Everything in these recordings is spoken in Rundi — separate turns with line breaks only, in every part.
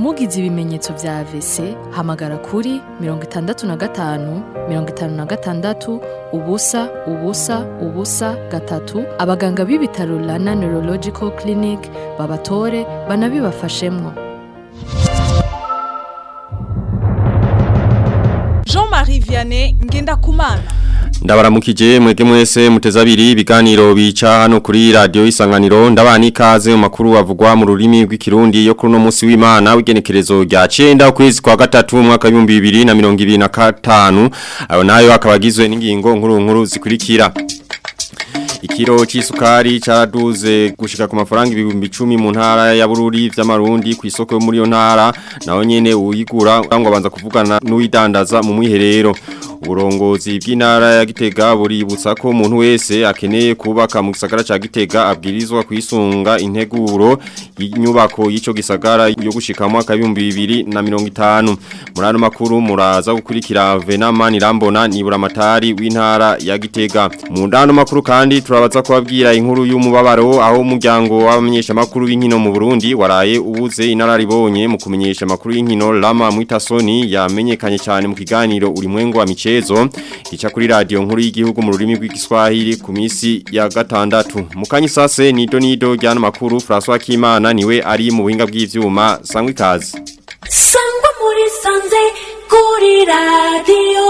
mugize ibimenyetso vya AVC hamagara kuri mirongo itandatu na gatanu mirongo itanu na gatandatu ubusa ubusa ubusa gatatu abaganga b'ibitaro Rana Neurological Clinic babatore banabibafashemwo
Jean-Marie Vianney Ngendakumana
Ndabaramukije mwege mwese muteza abiri ibiganiro bica hano kuri radio isanganiro ndabani ikaze mu makuru avugwa mu rurimi rw'ikirundi yo kuri no munsi w'Imana w'igenekerezo rya 9 ukwezi kwa gatatu mu mwaka wa 2025 ayo nayo akabagizwe n'ingingo nkuru nkuru zikurikira Ikiro c'isukari caraduze gushika ku mafaranga ibihumbi 10 mu ntara ya Bururi vy'amarundi ku isoko yo muri yo ntara naho nyene uyigura ngo abanza kuvugana n'uwidandaza mu mwiherero uburongozi bw'intara ya Gitega buributsa ko umuntu wese akeneye kubaka mu gisagara ca Gitega abwirizwa kwisunga integuro y'inyubako y'ico gisagara yo gushika mu mwaka wa 2050 muri ano makuru muraza gukurikira Venama Nirambona nibura matari w'intara ya Gitega mu ndano makuru kandi turabaza kubabwira inkuru y'umubabaro aho umuryango w'abamenyesha makuru b'inkino mu Burundi waraye ubuze inararibonye mu kumenyesha makuru y'inkino Lama Mwitasoni yamenyekanye cyane mu kiganiro uri mwengo wa michezo gica kuri radio nkuru y'igihugu mu rurimi rw'igiswahili ku misi ya gatandatu mukanyi sase nido nido ryana makuru François Kimana niwe ari mu buhinga bw'ivyuma sangwe kazi
sangwa muri sanze kuri radio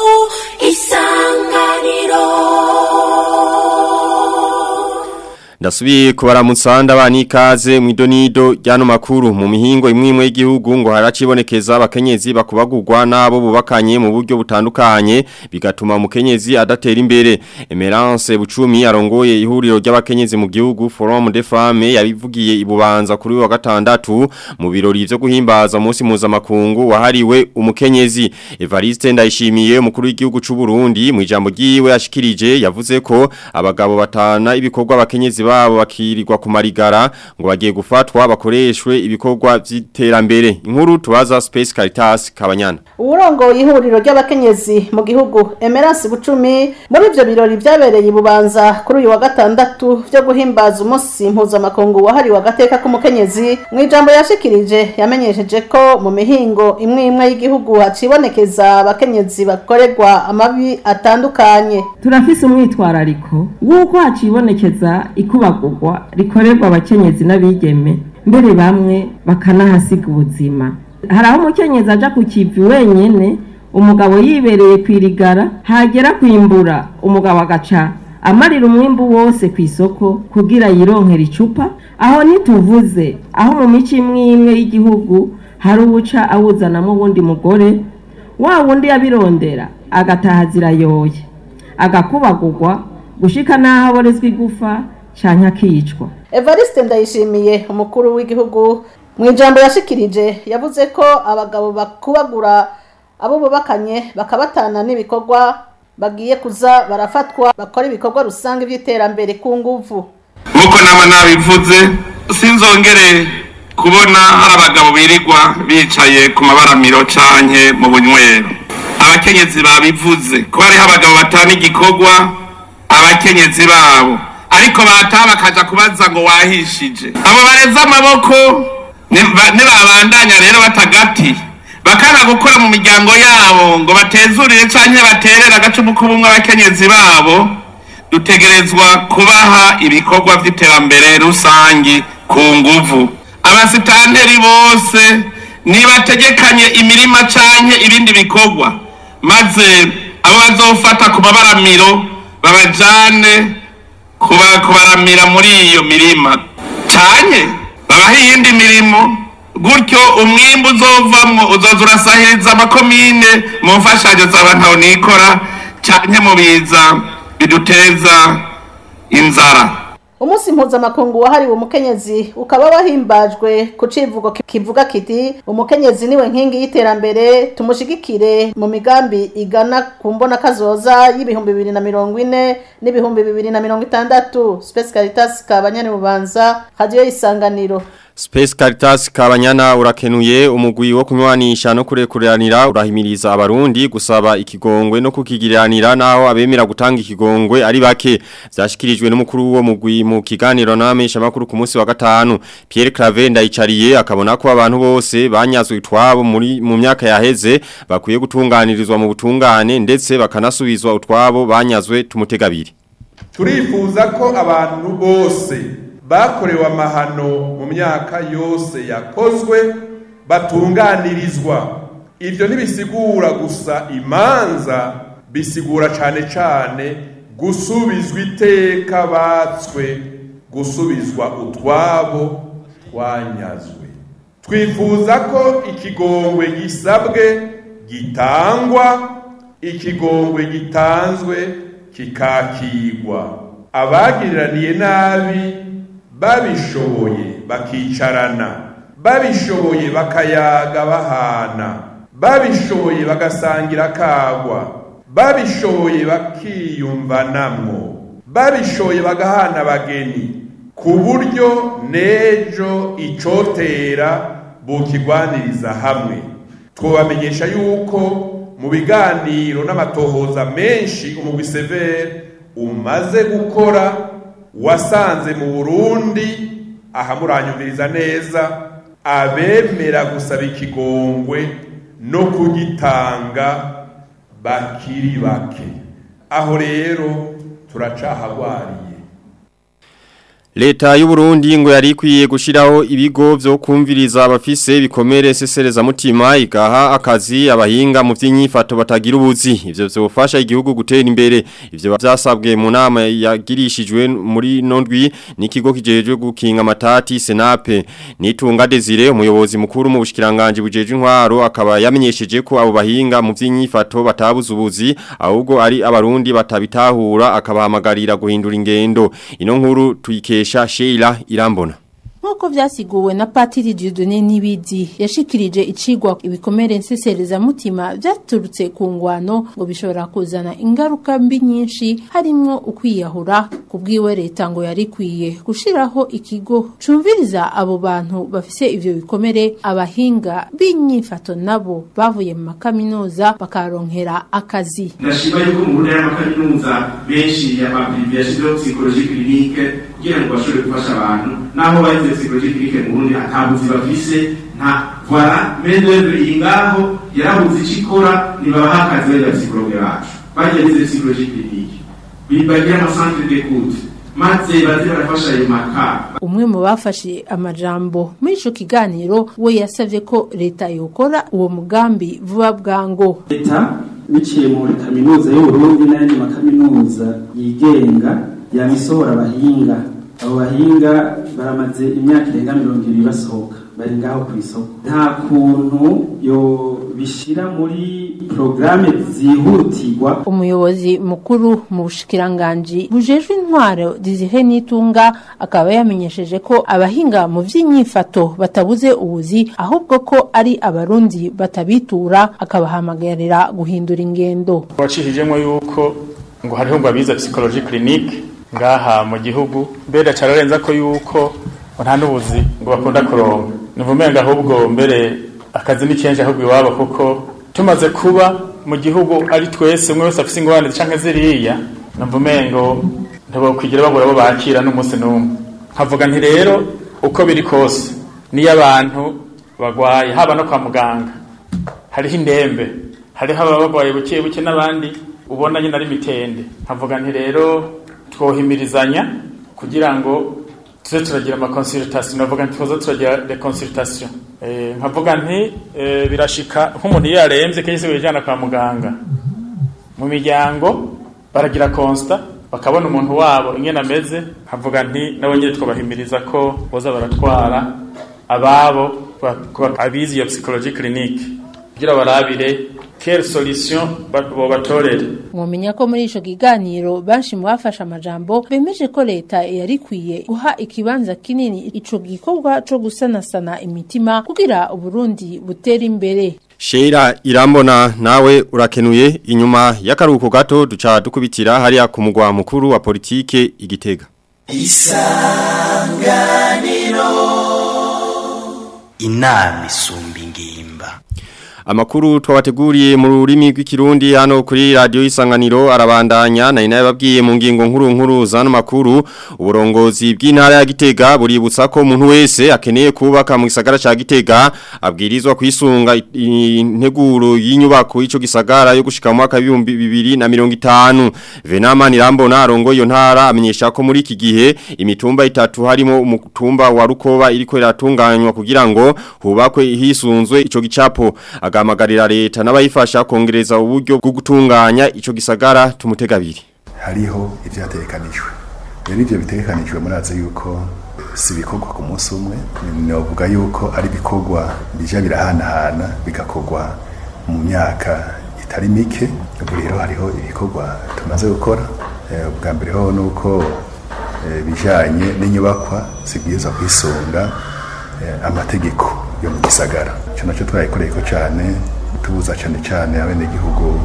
isanganiro
Ndasubiye kubaramutsa ndabani ikaze mu idonido ryano makuru mu mihingo imwe imwe y'igihugu ngo haracibonekeza abakenyezi bakubagurwa nabo bubakanye mu buryo butandukanye bigatuma umukenyezi adatera imbere Emerance Bucumi arongoye ihuriro ry'abakenyezi mu gihugu Forum des Femmes yabivugiye ibubanza kuri wa gatandatu mu birori byo guhimbaza umunsi mpuzamakungu wahariwe umukenyezi Evariste Ndayishimiye umukuru w'igihugu c'u Burundi mu ijambo ryiwe ashikirije yavuze ko abagabo batana ibikorwa abakenyezi babo bakirirwa ku marigara ngo bagiye gufatwa bakoreshwe ibikorwa by'iterambere inkuru tubaza Space Caritas Kabanyana
uburongo ihuriro ry'abakenyezi mu gihugu Emerance Bucumi muri ivyo birori byabereye ibubanza kuri uyu wa gatandatu byo guhimbaza umunsi mpuzamakungu wahariwe agateka k'umukenyezi mu ijambo yashikirije yamenyesheje ko mu mihingo imwe imwe y'igihugu hacibonekeza abakenyezi bakorerwa amabi atandukanye
turafise umwitwarariko w'uko hacibonekeza ikubagurwa rikorerwa abakenyezi n'abigeme mbere bamwe bakanahasiga ubuzima hari aho umukenyezi aja ku kivi wenyene umugabo yibereye kwirigara hagera kwimbura umugabo agaca amarira umwimbu wose ku isoko kugira yironkera icupa aho ntituvuze aho mu mico imwe imwe y'igihugu hari uwuca awuzanamo uwundi mugore wa wundi yabirondera agataha zirayoye agakubagurwa gushika n'aho aborezwa igufa canke akicwa
Evariste Ndayishimiye umukuru w'igihugu mu ijambo yashikirije yavuze ko abagabo bakubagura abo bubakanye bakabatana n'ibikorwa bagiye kuza barafatwa bakora ibikorwa rusange by'iterambere ku nguvu
nk'uko nama nabivuze sinzongere kubona hari abagabo birirwa bicaye ku mabaramiro canke mu bunywero abakenyezi babivuze ko hariho abagabo batana igikorwa abakenyezi babo ariko bataha bakaja kubaza ngo wahishije abo bareze amaboko nibabandanya rero batagati bakanga gukora mu miryango yabo ngo batezurire canke baterere agacumu k'ubumwe abakenyezi babo dutegerezwa kubaha ibikorwa vy'iterambere rusangi ku nguvu abasitanteri bose nibategekanye imirima canke ibindi bikorwa maze abo bazofata ku mabaramiro babajane kuba kubaramira muri iyo mirima canke babaha iyindi mirimo gutyo umwimbu uzovamwo uzoza urasahiriza amakomine mu mfashanyo z'abantu nikora canke mu biza biduteza inzara
umunsi mpuzamakungu wahariwe umukenyezi ukaba wahimbajwe ku civugo kivuga kiti umukenyezi niwe nkingi y'iterambere tumushigikire mu migambi igana ku mbona kazoza y'ibihumbi bibiri na mirongo ine n'ibihumbi bibiri na mirongo itandatu Space Caritas kabanyane bubanza radio isanganiro
Space Caritas kabanyana urakenuye umugwi wo kunywanisha no kurekuranira urahimiriza abarundi gusaba ikigongwe no kukigiriranira naho abemera gutanga ikigongwe ari bake byashikirijwe n'umukuru wo mugwi mu kiganiro n'abamenyesha makuru ku munsi wa gatanu Pierre Claver ndayicariye akabona ko abantu bose banyazwe utwabo muri mu myaka yaheze bakwiye gutunganirizwa mu butungane ndetse bakanasubizwa utwabo banyazwe tumutegabiri
turifuza ko abantu bose bakorewe amahano mu myaka yose yakozwe batunganirizwa ibyo ntibisigura gusa imanza bisigura cyane cyane gusubizwa iteka batswe gusubizwa utwabo twanyazwe twifuza ko ikigongwe gisabwe gitangwa ikigongwe gitanzwe kikakigwa abagiriraniye nabi babishoboye bakicarana babishoboye bakayaga bahana babishoboye bagasangira kagwa babishoboye bakiyumvanamwo babishoboye bagahana abageni ku buryo n'ejo icotera bukigwaniriza hamwe twabamenyesha yuko mu biganiro n'amatohoza menshi umugwi severe umaze gukora wasanze mu burundi ahamuranyumviriza neza abemera gusaba ikigongwe no kugitanga bakiri bake aho rero turacahagwariye
Leta y'u Burundi ngo yari ikwiye gushiraho ibigo byo kumviriza abafise bikomere sesereza mutima igaha akazi abahinga mu by'inyifato batagira ubuzi ivyo byofasha igihugu gutera imbere ivyo byasabwe mu nama yagirishijwe muri nondwi n'ikigo kijeje gukinga amatati Senape nitunga Desire umuyobozi mukuru mu bushikiranganje bujeje intwaro akaba yamenyesheje ko abo bahinga mu by'inyifato batabuze ubuzi ahubwo ari abarundi batabitahura akabahamagarira guhindura ingendo ino nkuru tuyike Kesha Sheila Irambona
Nk'uko vyasiguwe na Patiri Dieudonné Nibidi yashikirije icigwa ibikomere nsesereza mutima vyaturutse ku ngwano ngo bishobora kuzana ingaruka mbi nyinshi harimwo ukwiyahura kubwiwe leta ngo yari kwiye gushiraho ikigo cumviriza abo bantu bafise ivyo bikomere abahinga b'inyifato nabo bavuye mu makaminuza bakaronkera akazi
ndashima yuko mu ntara y'amakaminuza benshi y'amaprive yashyizeho psychologie clinique kugira ngo bashobore gufasha abantu naho bayize psychologie clinique mu Burundi nta buzi bafise nta voilà main d'œuvre iri ngaho yarabuze icyo ikora nibabaha akazi bariya psychologue bacu bagize psychologie clinique bibagira amasantre d'écoute maze baze barafasha ayo makara
umwe mu bafashe amajambo muri ico kiganiro we yasavye ko leta yokora uwo mugambi vuba bwango
leta biciye muri kaminuza y'uburundi n'ayandi makaminuza yigenga yamisohora abahinga abo bahinga baramaze imyaka irenga mirongo ibiri basohoka bari ngaho ku isoko nta kuntu yo bishira muri porogaramu zihutirwa
umuyobozi mukuru mu bushikiranganji bujejwe intwaro dizihe n'itunga akaba yamenyesheje ko abahinga mu vy'inyifato batabuze ubuzi ahubwo ko ari abarundi batabitura akabahamagarira guhindura ingendo
wacishijemo yuko ngo hariho ngo abiza psychologie clinique ngaha mu gihugu mbere cararenza ko yuko nta n'ubuzi ngo bakunda kuronka nivumenga ahubwo mbere akazi ni kenshi ahubwo iwabo kuko tumaze kuba mu gihugu ari twese umwe wese afise ingorane canke ziriya nivumengo ntibokwigira babura bo bakira n'umunsi n'umwe nkavuga nti rero uko biri kose niyo abantu bagwaye haba no kwa muganga hariho indembe hariho ababa bagwaye buke buke n'abandi ubona nyine ari mitende nkavuga nti rero twohimirizanya kugira ngo tuze turagira ama consultation navuga nti tuze turagira de consultation eh nkavuga nti eh, birashika nk'umuntu iyo yaremvye kenshi bijana kwa muganga mu miryango baragira constat bakabona umuntu wabo ingene ameze nkavuga nti nabo nyine twabahimiriza ko boza baratwara ababo abizi iyo psychologie clinique kugira barabire quelle solution bobatorere
mwomenya ko muri ico kiganiro benshi mu bafashe amajambo bemeje ko leta yari ikwiye guha ikibanza kinini ico gikorwa co gusanasana imitima kugira uburundi butera imbere
Sheila irambona nawe urakenuye inyuma y'akaruhuko gato duca dukubitira hariya ku mugwa mukuru wa politike igitega
isanganiro inama isumba ingimba
Amakuru twabateguriye mu rurimi rw'ikirundi hano kuri radio isanganiro arabandanya na inaye babwiye mu ngingo nkuru nkuru zano makuru uburongozi bw'intara ya Gitega buributsa ko umuntu wese akeneye kubaka mu gisagara ca Gitega abwirizwa kwisunga integuro y'inyubako y'ico gisagara yo gushika mu mwaka wa 2050 Venama Nirambona arongo iyo ntara amenyesha ko muri iki gihe imitumba itatu harimo umutumba wa Rukoba iriko iratunganywa kugira ngo hubakwe hisunzwe ico gicapo agamagarira leta n'abayifasha kongereza uburyo bwo gutunganya ico gisagara tumutegabiri
hariho ivyatekanijwe rero ivyo bitekanijwe murazi yuko si bikorwa ku munsi umwe novuga yuko ari bikorwa bija birahanahana bigakorwa mu myaka itari mike ubu rero hariho ibikorwa tumaze gukora ubwa mbere ho nuko bijanye n'inyubakwa zibwirizwa kwisunga amategeko yo mu gisagara cyo nacyo twayikoreye ko cyane tubuza cyane cyane abenegihugu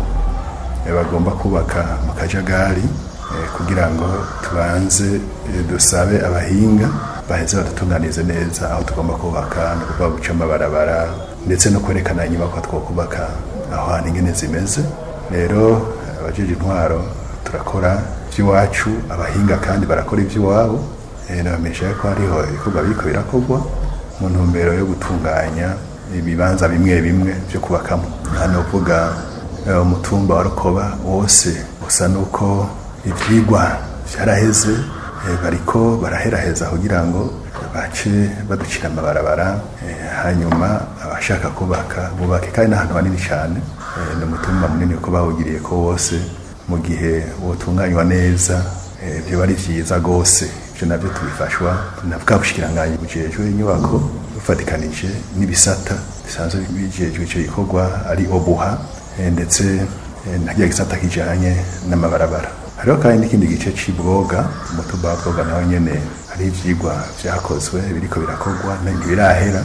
bagomba kubaka mu kajagari kugira ngo tubanze dusabe abahinga baheze badutunganize neza aho tugomba kubaka no kuvuga guca amabarabara ndetse no kwerekana inyubako twokubaka aho hantu ingene zimeze rero abajeje intwaro turakora iby'iwacu abahinga kandi barakora iby'iwabo nabamenyesha ko hariho ibikorwa biriko birakorwa mu ntumbero yo gutunganya ibibanza bimwe bimwe byo kubakamo hano uvuga umutumba wa rukoba wose usa nuko ibyigwa byaraheze bariko baraheraheza kugira ngo bace baducira amabarabara hanyuma abashaka kubaka bubake kandi n'ahantu hanini cyane ni umutumba munini ko bawugiriye ko wose mu gihe wotunganywa neza byo bari byiza rwose ibyo nabyo tubifashwa na bwa bushikiranganyi bujejwe inyubako bufatikanije n'ibisata bisanzwe bijejwe icyo gikorwa ari obuha ndetse na rya gisata kijanye n'amabarabara hariho kandi n'ikindi gice c'ibwoga umutumba wa bwoga naho nyene hari ivyigwa vyakozwe biriko birakorwa ntibirahera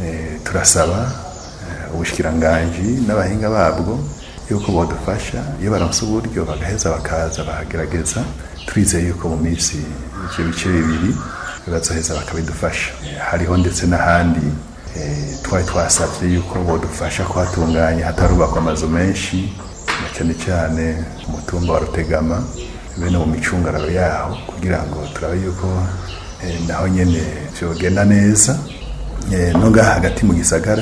turasaba ubushikiranganji n'abahinga babwo yuko bodufasha iyo baronse uburyo bagaheza bakaza bahagerageza turizeye yuko mu minsi ivyo bice bibiri bazoheza bakabidufasha hariho ndetse n'ahandi twari twasabye yuko bodufasha kuhatunganya hatarubakwa amazu menshi na cyane cyane umutumba wa rutegama bene mu micungararo yaho kugira ngo turabe yuko naho nyene vyogenda neza no ngaha hagati mu gisagara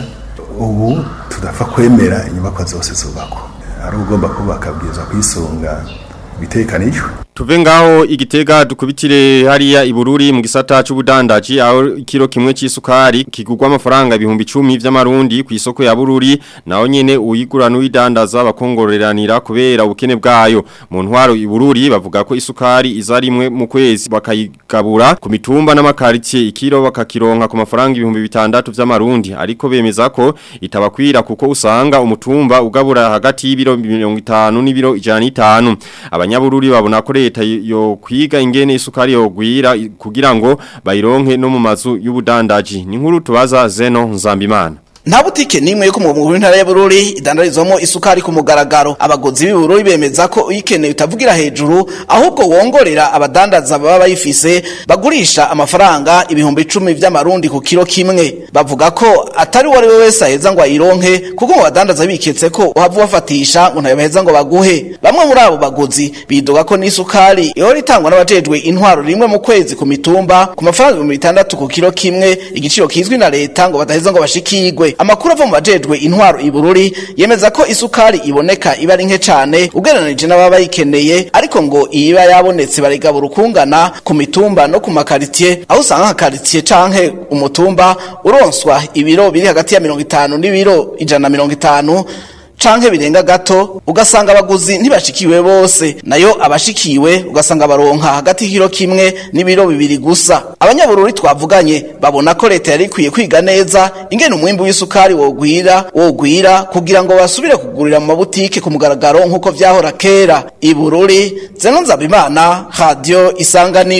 ubu tudapfa kwemera inyubakwa zose zubakwa ari ugomba kubaka bwiza kwisunga bitekanijwe
Tuve ngaho igitega dukubitire hariya ibururi mu gisata c'ubudandaji aho kilo kimwe c'isukari kigurwa amafaranga ibihumbi 10 vy'amarundi ku isoko ya bururi naho nyene uyigura n'uyidandaza bakongororeranira kubera ubukene bwayo mu ntwaro ibururi bavuga ko isukari izarimwe mu kwezi bakayigabura ku mitumba n'amakaritie ikiro bakakironka ku mafaranga ibihumbi bitandatu vy'amarundi ariko bemeza ko itabakwira kuko usanga umutumba ugabura hagati y'ibiro 50 n'ibiro 105 abanyabururi babona ko leta yo kwiga ingene isukari yogwira kugira ngo bayironke no mu mazu y'ubudandaji ni nkuru tubaza Zeno Nzambimana
nta butike nimwe yo ku mugabo w'intara ya Bururi idandarizwamo isukari ku mugaragaro abagozi b'Ibururi bemeza ko uyikeneye utavugira hejuru ahubwo wongorera abadandaza baba bayifise bagurisha amafaranga ibihumbi 10 vy'amarundi ku kilo kimwe bavuga ko atari wari we wese aheza ngo ayironke kuko mu badandaza biketse ko uhava wafatisha ngo ntayo baheza ngo baguhe bamwe muri abo bagozi bidoga ko n'isukari ihora itangwa n'abajejwe intwaro rimwe mu kwezi ku mitumba ku mafaranga 600 ku kilo kimwe igiciro kizwi na leta ngo badaheza ngo bashikigwe amakuru ava mu bajejwe intwaro ibururi yemeza ko isukari iboneka iba ari nke cane ugereranije n'ababa bayikeneye ariko ngo iba yabonetse barigabura ukungana ku mitumba no ku makaritiye aho usanga nka karitiye canke umutumba uronswa ibiro biri hagati ya mirongo itanu n'ibiro ijana na mirongo itanu canke birenga gato ugasanga abaguzi ntibashikiwe bose nayo abashikiwe ugasanga baronka hagati y'ikiro kimwe n'ibiro bibiri gusa abanyabururi twavuganye babona ko leta yari ikwiye kwiga neza ingene umwimbu w'isukari wogwira wogwira kugira ngo basubire kugurira mu mabutike ku mugaragaro nk'uko vyahora kera ibururi zeno nzabimana radio isanganiro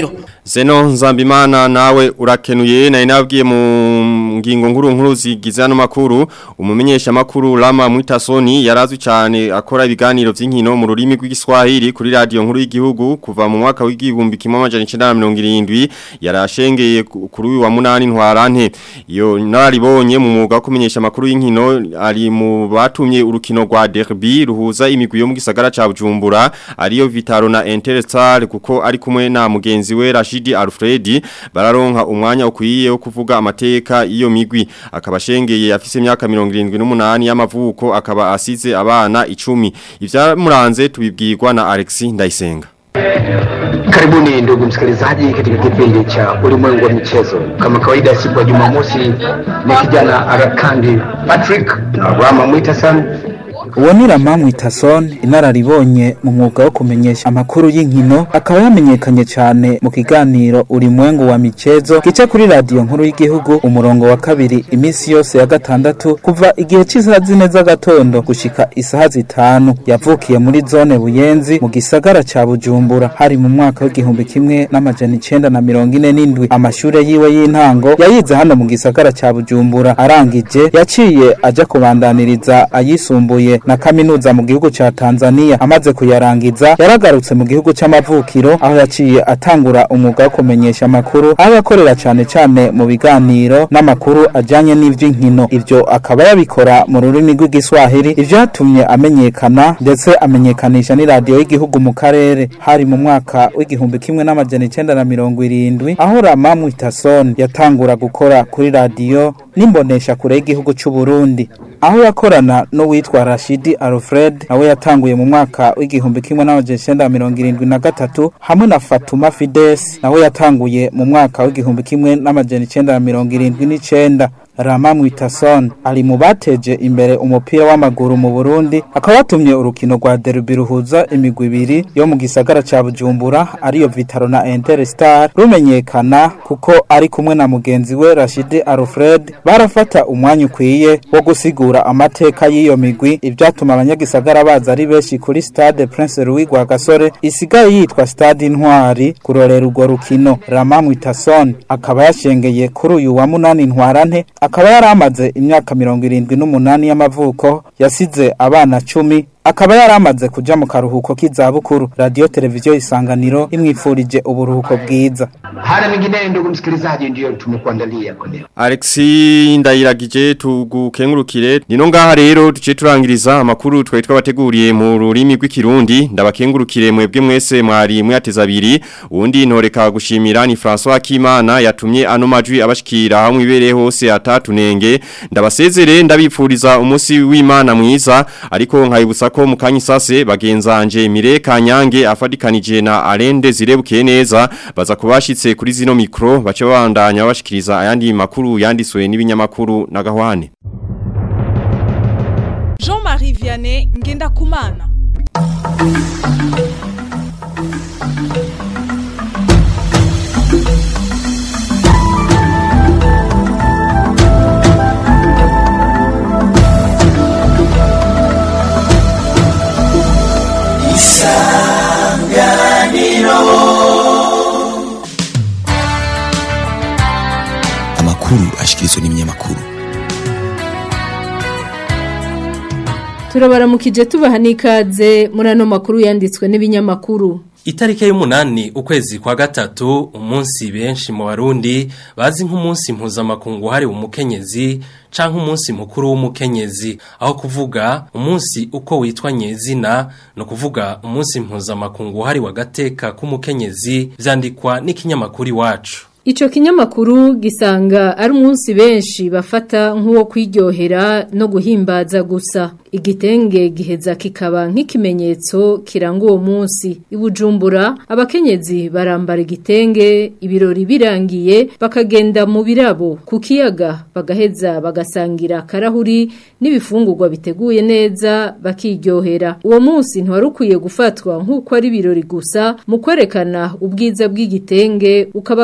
Zeno Nzambimana nawe urakenuye na inabwiye mu ngingo nkuru nkuru zigize ano makuru umumenyesha makuru Lama Mwitasoni yarazwi cyane akora ibiganiro by'inkino mu rurimi rw'igiswahili kuri radio nkuru y'igihugu kuva mu mwaka w'igihumbi kimwe amajana 1970 yarashengeye kuri uyu wa munani ntwarante iyo naribonye mu mwuga wo kumenyesha makuru y'inkino ari mu batumye urukino rwa derby ruhuza imigwi yo mu gisagara ca Bujumbura ariyo Vitaro na Interstar kuko ari kumwe na mugenzi we Rashidi Alfredi bararonka umwanya ukwiye wo kuvuga amateka iyo migwi akaba shengeye afise imyaka 78 y'amavuko akaba asize abana 10 ivyamuranze tubibwirwa na Alexis Ndayisenga
Karibuni ndugu msikilizaji katika kipindi cha ulimwengu wa michezo. Kama kawaida, siku ya Jumamosi ni kijana Arakandi Patrick na Rama Mwitasan
uwo ni Rama Mwitason inararibonye mu mwuga wo kumenyesha amakuru y'inkino akaba yamenyekanye cyane mu kiganiro ulimwengu wa michezo gice kuri radio nkuru y'igihugu umurongo wa kabiri iminsi yose ya gatandatu kuva igihe cy'isaha zine z'agatondo gushika isaha zitanu yavukiye muri zone Buyenzi mu gisagara ca Bujumbura hari mu mwaka w'igihumbi kimwe n'amajana icenda na mirongo ine n'indwi amashure yiwe y'intango yayize hano mu gisagara ca Bujumbura arangije yaciye aja kubandaniriza ayisumbuye na kaminuza mu gihugu ca Tanzania amaze kuyarangiza yaragarutse mu gihugu c'amavukiro aho yaciye atangura umwuga wo kumenyesha amakuru aho yakorera cane cane mu biganiro n'amakuru ajanye n'ivy'inkino ivyo akaba yabikora mu rurimi rw'igiswahili ivyo yatumye amenyekana ndetse amenyekanisha n'iradiyo y'igihugu mu karere hari mu mwaka w'igihumbi kimwe n'amajana icenda na mirongo irindwi aho Rama Mwitason yatangura gukora kuri radiyo n'imbonesha kure y'igihugu c'u Burundi aho yakorana n'uwitwa Rashidi Alfred nawe yatanguye mu mwaka w'igihumbi kimwe n'amajana icenda mirongo irindwi na gatatu hamwe na Fatuma Fides nawe yatanguye mu mwaka w'igihumbi kimwe n'amajana icenda mirongo irindwi n'icenda Rama Mwitason ari mu bateje imbere umupira w'amaguru mu Burundi akaba yatumye urukino rwa derby ruhuza imigwi ibiri yo mu gisagara ca Bujumbura ariyo Vitaro na Interstar rumenyekana kuko ari kumwe na mugenzi we Rashidi Alfred barafata umwanya ukwiye wo gusigura amateka y'iyo migwi ivyatuma abanyagisagara baza ari benshi kuri Stade Prince Louis Rwagasore isigaye yitwa Stade Intwari kurorera urwo rukino Rama Mwitason akaba yashengeye kuri uyu wa munani ntwarante akaba yari amaze imyaka mirongo irindwi n'umunani y'amavuko yasize abana cumi akaba yari amaze kuja mu karuhuko k'izabukuru radiyo televiziyo isanganiro imwifurije uburuhuko bwiza
hana mengine ndugu msikilizaji ndiyo tumekuandalia kwa leo
Alexi ndayiragije tugukengurukire nino ngaha rero tuce turangiriza amakuru twari twabateguriye mu rurimi rw'ikirundi ndabakengurukire mwebwe mwese mwari mwateza abiri uwundi ntoreka gushimira ni François Kimana yatumye ano majwi abashikira hamwe ibereye hose atatunenge ndabasezere ndabipfuriza umunsi w'Imana mwiza ariko nkayibutsa ko mukanyi sase bagenzanje Mire Kanyange afadikanije na Arende zirebukiye neza baza kubashitse kuri zino mikro bace babandanya bashikiriza ayandi makuru yanditswe n'ibinyamakuru na gahwane
Jean-Marie Vianney ngenda kumana
amakuru ashikirizwa n'ibinyamakuru
turabaramukije tubaha n'ikaze muri ano makuru yanditswe n'ibinyamakuru
Itariki y'umunani ukwezi kwa gatatu umunsi benshi mu barundi bazi nk'umunsi mpuzamakungu hari umukenyezi canke umunsi mukuru w'umukenyezi aho kuvuga umunsi uko witwa nyezina no kuvuga umunsi mpuzamakungu hari wagateka k'umukenyezi vyandikwa n'ikinyamakuru iwacu
Ico kinyamakuru gisanga ari umunsi benshi bafata nk'uwo kwiryohera no guhimbaza gusa. Igitenge giheza kikaba nk'ikimenyetso kiranga uwo munsi. Ibujumbura abakenyezi barambara igitenge ibirori birangiye bakagenda mu birabo ku kiyaga bagaheza bagasangira karahuri n'ibifungurwa biteguye neza bakiryohera. Uwo munsi ntwari ukwiye gufatwa nk'uko ari ibirori gusa mu kwerekana ubwiza bw'igitenge ukaba kandi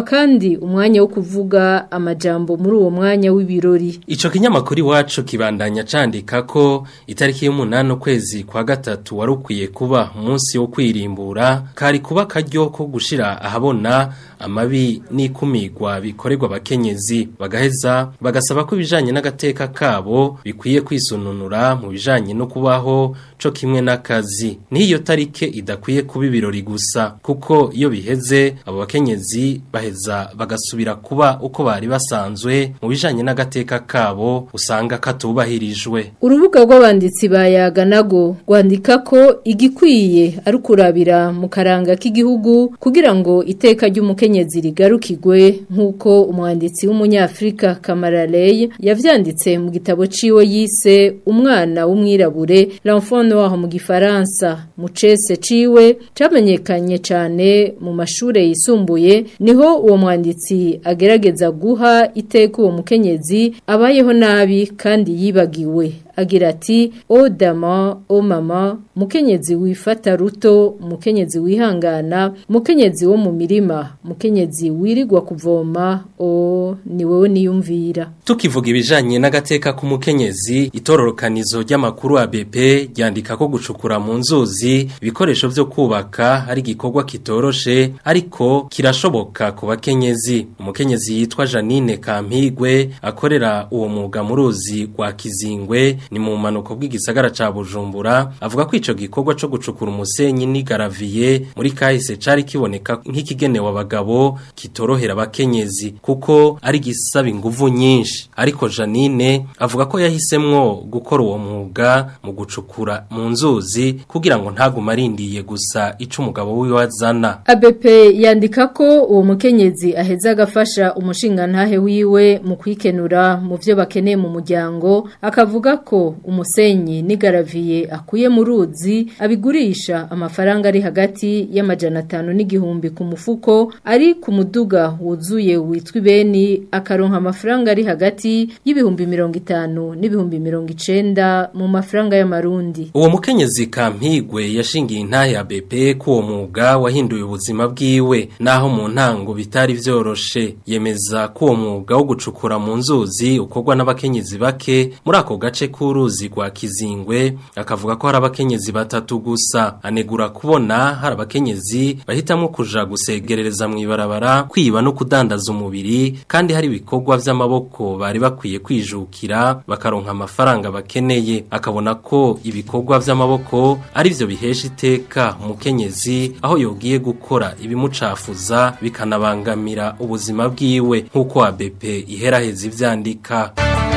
kandi umwanya wo kuvuga amajambo muri uwo mwanya w'ibirori
Ico kinyamakuru iwacu kibandanya candika ko itariki y'umunani ukwezi kwa gatatu wari ukwiye kuba umunsi wo kwirimbura kari kuba karyo ko gushira ahabona amabi n'ikumigwa bikorerwa abakenyezi bagaheza bagasaba ko ibijanye n'agateka kabo bikwiye kwisununura mu bijanye no kubaho co kimwe n'akazi n'iyo tarike idakwiye kuba ibirori gusa kuko iyo biheze abo bakenyezi baheza bagasubira kuba uko bari basanzwe mu bijanye n'agateka kabo usanga katubahirijwe
urubuga rw'abanditsi ba yaganago rwandika ko igikwiye ari ukurabira mu karanga k'igihugu kugira ngo iteka ry'umukenyezi rigarukigwe nk'uko umwanditsi w'umunyafrika Kamaraley yavyanditse mu gitabo ciwe yise umwana w'umwirabure l'enfant noir mu gifaransa mu cese ciwe camenyekanye cyane mu mashure yisumbuye niho uwo mwanditsi agerageza guha iteka uwo mukenyezi abayeho nabi kandi yibagiwe agira ati o dama o mama mukenyezi wifata ruto mukenyezi wihangana mukenyezi wo mu mirima mukenyezi wirirwa kuvoma o ni wowe niyumvira
tukivuga ibijanye n'agateka k'umukenyezi itororokanizo ry'amakuru ya BP ryandika ko gucukura mu nzuzi ibikoresho vyo kubaka ari igikorwa kitoroshe ariko kirashoboka ku bakenyezi umukenyezi yitwa Janine Kampigwe akorera uwo mwuga mu ruzi rwa Kizingwe ni mu manuko bw'igisagara ca Bujumbura avuga ko ico gikorwa co gucukura umusenyi ni garaviye muri kahise cari kiboneka nk'ikigenewe abagabo kitorohera abakenyezi kuko ari gisaba inguvu nyinshi ariko Janine avuga ko yahisemwo gukora uwo mwuga mu gucukura mu nzuzi kugira ngo ntaguma arindiye gusa ico umugabo wiwe azana
ABP yandika ko uwo mukenyezi aheza agafasha umushinga ntahe wiwe mu kwikenura mu byo bakeneye mu muryango akavuga ko umusenyi n'igaraviye akuye mu ruzi abigurisha amafaranga ari hagati y'amajana atanu n'igihumbi ku mufuko ari ku muduga wuzuye witwa ibeni akaronka amafaranga ari hagati y'ibihumbi mirongo itanu n'ibihumbi mirongo icenda mu mafaranga y'amarundi
uwo mukenyezi kampigwe yashingiye intahe ya BP ko uwo mwuga wahinduye ubuzima bwiwe naho mu ntango bitari vyoroshe yemeza ko uwo mwuga wo gucukura mu nzuzi ukorwa n'abakenyezi bake muri ako gace k'uruzi rwa Kizingwe akavuga ko hari abakenyezi batatu gusa anegura kubona hari abakenyezi bahitamwo kuja gusegerereza mu ibarabara kwiba no kudandaza umubiri kandi hari ibikorwa vy'amaboko bari bakwiye kwijukira bakaronka amafaranga bakeneye akabona ko ibikorwa vy'amaboko ari vyo bihesha iteka umukenyezi aho yogiye gukora ibimucafuza bikanabangamira ubuzima bwiwe nk'uko ABP iheraheza ivyandika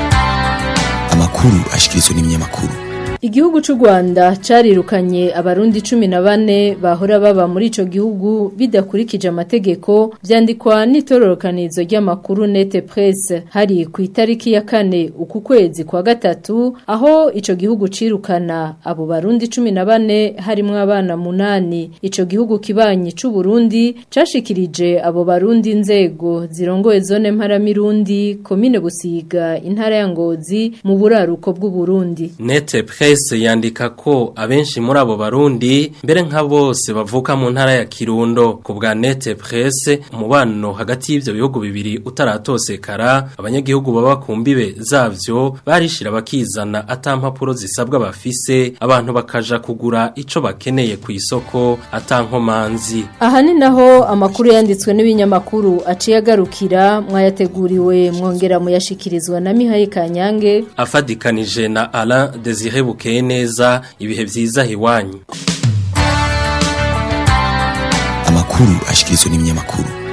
amakuru ashikirizwa n'ibinyamakuru
Igihugu c'u Rwanda carirukanye abarundi 14 bahora baba muri ico gihugu bidakurikije amategeko vyandikwa n'itororokanizo ry'amakuru Nete Presse hari ku itariki ya kane uku kwezi kwa gatatu aho ico gihugu cirukana abo barundi 14 harimwo abana munani ico gihugu kibanyi c'u Burundi cashikirije abo barundi inzego zirongoye zone mparamirundi komine Busiga intara ya Ngozi mu buraruko bw'u Burundi
Nete Presse yandika ko abenshi muri abo barundi mbere nka bose bavuka mu ntara ya Kirundo ku bwa Nete Presse umubano hagati y'ivyo bihugu bibiri utaratosekara abanyagihugu baba ku mbibe zavyo barishira bakizana atampapuro zisabwa bafise abantu bakaja kugura ico bakeneye ku isoko atankomanzi
aha ni naho amakuru yanditswe n'ibinyamakuru aciye agarukira mwayateguriwe mwongera muyashikirizwa na Mihaye Kanyange
afadikanije na Alain Desire bukeye neza ibihe vyiza hiwanyu
amakuru ashikirizwa n'ibinyamakuru